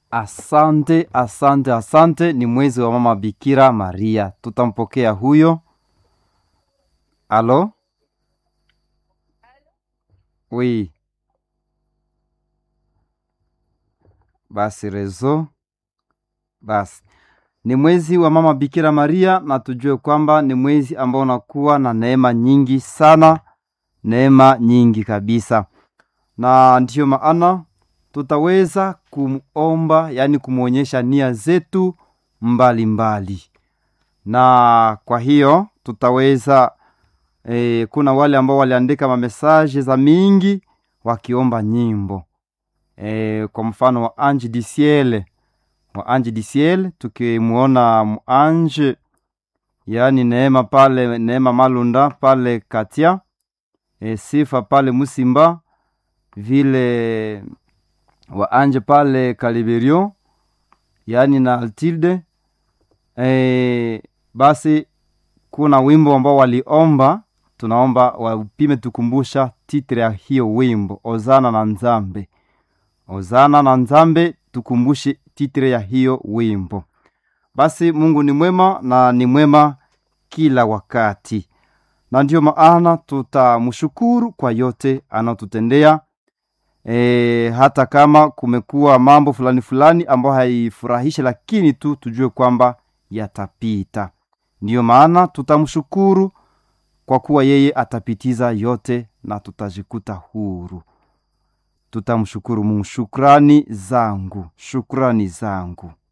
Asante, asante, asante. Ni mwezi wa mama Bikira Maria, tutampokea huyo. Alo, wi basi rezo basi ni mwezi wa mama Bikira Maria, na tujue kwamba ni mwezi ambao unakuwa na neema nyingi sana, neema nyingi kabisa, na ndiyo maana tutaweza kumomba, yaani kumwonyesha nia zetu mbalimbali mbali. Na kwa hiyo tutaweza e, kuna wale ambao waliandika mamesaje za mingi wakiomba nyimbo e, kwa mfano wa Ange du Ciel wa Ange du Ciel, tukimwona muanje yaani Neema pale Neema Malunda pale Katia e, Sifa pale Musimba vile wa Anje pale Kaliberio yaani na Altilde e, basi kuna wimbo ambao waliomba, tunaomba wapime tukumbusha titre ya hiyo wimbo Ozana na Nzambe, Ozana na Nzambe, tukumbushe titre ya hiyo wimbo. Basi Mungu ni mwema na ni mwema kila wakati, na ndiyo maana tutamshukuru kwa yote anaotutendea. E, hata kama kumekuwa mambo fulani fulani ambayo haifurahishe, lakini tu tujue kwamba yatapita. Ndiyo maana tutamshukuru kwa kuwa yeye atapitiza yote na tutajikuta huru. Tutamshukuru Mungu. Shukrani zangu, shukrani zangu.